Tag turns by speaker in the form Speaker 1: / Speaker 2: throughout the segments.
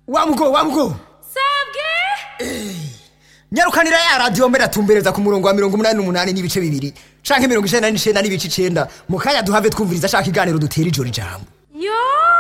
Speaker 1: wamugo wamugo
Speaker 2: sabwe
Speaker 1: nyarukanira ya radiyo mbere atumbereza ku murongo wa mirongo umunani n'umunani n'ibice bibiri canke mirongo icenda n'icenda n'ibice icenda mu kanya duhave twumviriza ashaka iganiro dutera ijoro ijambo
Speaker 2: yo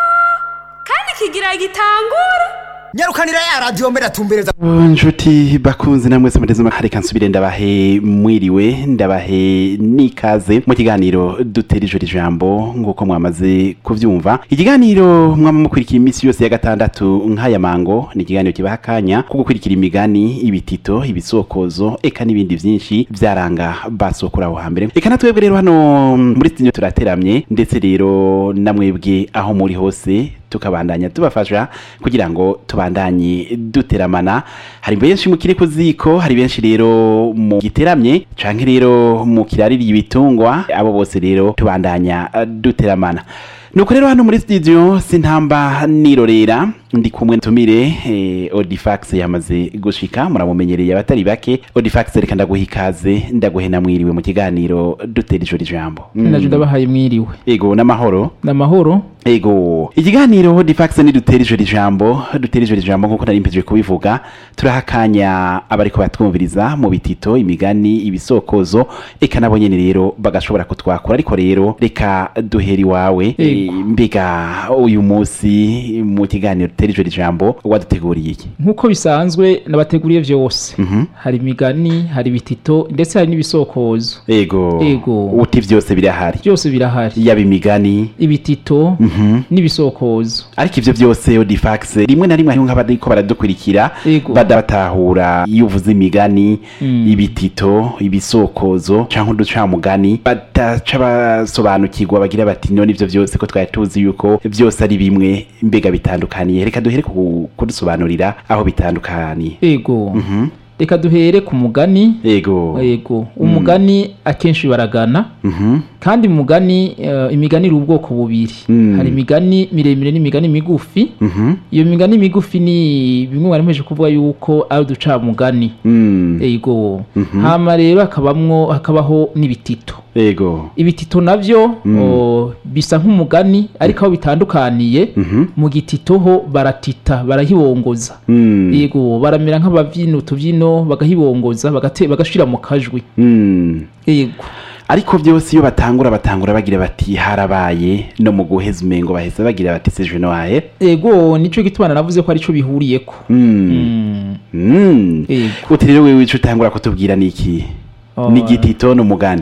Speaker 2: kandi kigira gitangura
Speaker 1: nyarukanira ya radiyo mbere atumbereza
Speaker 3: nshuti bakunzi namwe se muteze reka nsubire ndabahe mwiriwe ndabahe n'ikaze mu kiganiro dutera ijoro ijambo nk'uko mwamaze kuvyumva ikiganiro mwama mukurikira iminsi yose ya gatandatu nk'aya mango ni ikiganiro kibaha akanya ko gukurikira imigani ibitito ibisokozo eka n'ibindi vyinshi vyaranga basokura aho hambere eka natwebwe rero hano muri studio turateramye ndetse rero namwebwe aho muri hose tukabandanya tubafasha kugira ngo tubandanye duteramana hari benshi mu kiri ku ziko hari benshi rero mu giteramye canke rero mu kiraririye ibitungwa abo bose rero tubandanya eh, duteramana nuko rero hano muri studio sintamba nirorera ndi kumwe ntumire eh, Odifax yamaze gushika muramumenyereye abatari bake Odifax reka ndaguha ikaze ndaguhe namwiriwe mu kiganiro dutera ijoro ijambo
Speaker 4: naje ndabahaye mwiriwe
Speaker 3: ego n'amahoro
Speaker 4: n'amahoro
Speaker 3: ego ikiganiro difax ni dutera ijoro ijambo dutera ijoro ijambo nk'uko nari mpejwe kubivuga turaha akanya abariko batwumviriza mu bitito imigani ibisokozo eka nabo nyene rero bagashobora kutwakura ariko rero reka duhera iwawe
Speaker 4: Ego.
Speaker 3: Eh, mbega uyu munsi mu kiganiro dutera ijoro ijambo waduteguriye iki
Speaker 4: nk'uko bisanzwe nabateguriye vyose
Speaker 3: Mhm.
Speaker 4: hari imigani hari ibitito ndetse hari n'ibisokozo
Speaker 3: ego
Speaker 4: Ego.
Speaker 3: uti vyose birahari
Speaker 4: byose birahari
Speaker 3: yaba imigani
Speaker 4: ibitito n'ibisokozo
Speaker 3: ariko ivyo byose odifax rimwe na rimwe hariho nk'abariko baradukurikira
Speaker 4: Ego.
Speaker 3: badatahura iyo uvuze imigani ibitito ibisokozo canke uducamugani badaca basobanukirwa bagira bati none ivyo vyose ko twari tuzi yuko vyose ari bimwe mbega bitandukaniye reka duhere ku- kudusobanurira aho bitandukaniye
Speaker 4: ego reka duhere ku mugani
Speaker 3: ego
Speaker 4: ego umugani akenshi baragana
Speaker 3: Mhm.
Speaker 4: kandi umugani eh, imigani iri ubwoko bubiri
Speaker 3: Mm.
Speaker 4: hari imigani miremire n'imigani migufi
Speaker 3: Mhm.
Speaker 4: iyo migani migufi ni bimwe mwari mpeje kuvuga yuko ari uducamugani
Speaker 3: Mm.
Speaker 4: ego hama rero hakabamwo hakabaho n'ibitito
Speaker 3: ego
Speaker 4: ibitito navyo o, bisa nk'umugani ariko aho bitandukaniye mu gitito ho baratita barahibongoza
Speaker 3: Mm.
Speaker 4: yego baramera nk'abavyina utuvyino bagahibongoza bagate- bagashira mu kajwi
Speaker 3: Mm.
Speaker 4: yego
Speaker 3: ariko byose iyo batangura batangura bagira bati harabaye no mu guheza umengo baheza bagira bati seje noahe
Speaker 4: ego nico gituma navuze ko arico bihuriyeko
Speaker 3: mm.
Speaker 4: Mm,
Speaker 3: mm.
Speaker 4: Yego.
Speaker 3: uti rero wewe ico utangura kutubwira ni iki
Speaker 4: Oh.
Speaker 3: ni igitito n'umugani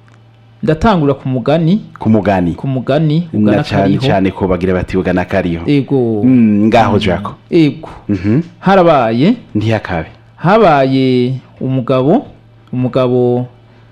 Speaker 4: ndatangura ku mugani
Speaker 3: ku mugani
Speaker 4: ku mugani
Speaker 3: na
Speaker 4: ugana
Speaker 3: cane
Speaker 4: kariho
Speaker 3: cane ko bagira bati ugana kariho
Speaker 4: ego
Speaker 3: Mm, ngaho jako
Speaker 4: ego
Speaker 3: Mhm.
Speaker 4: harabaye
Speaker 3: ntiyakabe
Speaker 4: habaye umugabo umugabo